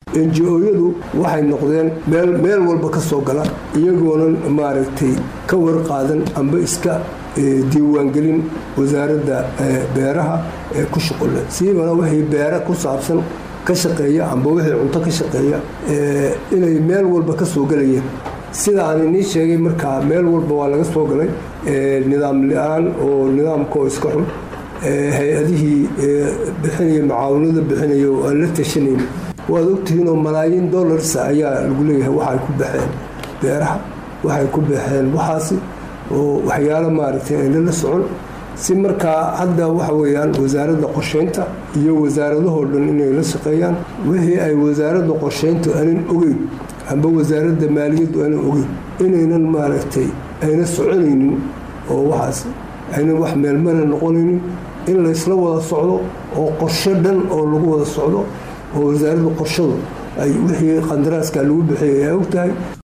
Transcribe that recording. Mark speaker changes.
Speaker 1: enji-ooyadu waxay noqdeen meel meel walba ka soo gala iyagoonan maaragtay ka warqaadan amba iska diiwaangelin wasaaradda beeraha ee ku shuqule siibana wixii beere ku saabsan ka shaqeeya amba wixii cunto ka shaqeeya inay meel walba ka soo gelayeen sida aan inii sheegay markaa meel walba waa laga soo galay nidaam la-aan oo nidaamka oo iska xun hay-adihii bixinaya macaawinada bixinaya oo aan la tashanayn waad ogtihiinoo malaayiin dollarsa ayaa lagu leeyahay waxay ku baxeen beeraha waxay ku baxeen waxaasi oo waxyaalo maaragtay aynala socon si markaa hadda waxa weeyaan wasaaradda qorsheynta iyo wasaaradahoo dhan inay la shaqeeyaan wixii ay wasaaradda qorsheyntu aanan ogeyn amba wasaaradda maaliyaddu aanan ogeyn inaynan maaragtay ayna soconaynin oo waxaas aynan wax meelmana noqonaynin in laysla wada socdo oo qorsho dhan oo lagu wada socdo oo wasaaradda qorshadu ay wixii qandaraaska lagu bixiyay ay og tahay